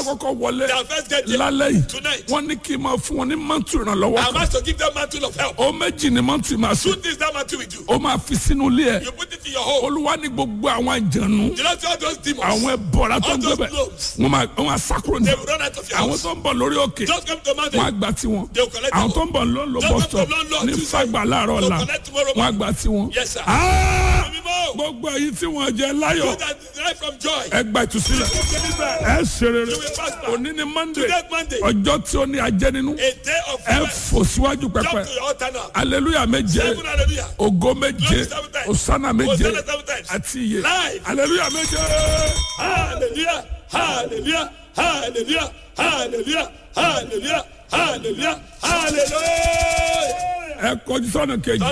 kọ́kọ́ wọlé Their first get there. lálẹ́ yìí Tonight. wọ́n ní kí n máa fún wọn ní mọ́tò ìrànlọ́wọ́ I'm kan asked to give them mantle of help. ó méjì ní mọ́tò ìmọ̀ àṣẹ Two things that mantle will do. ó máa fi sínú ilé ẹ̀ You put it in your home. olúwa ní gbogbo àwọn àjànú You don't see all those demons. àwọn ẹbọra tó All ń those gbé bẹ̀ globes. wọ́n máa wọ́n máa sákúrò ní They will run out of your àwọn house. tó ń bọ̀ lórí òkè Just come to wọ́n á mountain. gba tiwọn They will collect àwọn them. tó ń bọ̀ lọ́nlọ́ Just bus come to stop London ní Tuesday. fagbà láàárọ̀ They'll ọ̀la collect tomorrow wọ́n á morning. gba tiwọn. Yes, sir. Ah! Mímọ́. gbogbo èyí tí wọ́n jẹ You láyọ̀ that derive from joy. ẹ gba ìtúsílẹ̀ ẹ ṣe rere You will prosper. òní ni monday Today Monday. ọjọ́ tí ó ní ajẹ́ nínú A day of ẹ rest. fò síwájú Jump pẹpẹ to your altar now. aleluya méje Seven hallelujah. ògo méje Glory seven times. osana méje Hosanna seven times. àti iye Live. aleluya méje. Hallelujah. Hallelujah. Hallelujah. Hallelujah. Hallelujah. Hallelujah. Hallelujah. ẹ kọjú sọ́nà kejì.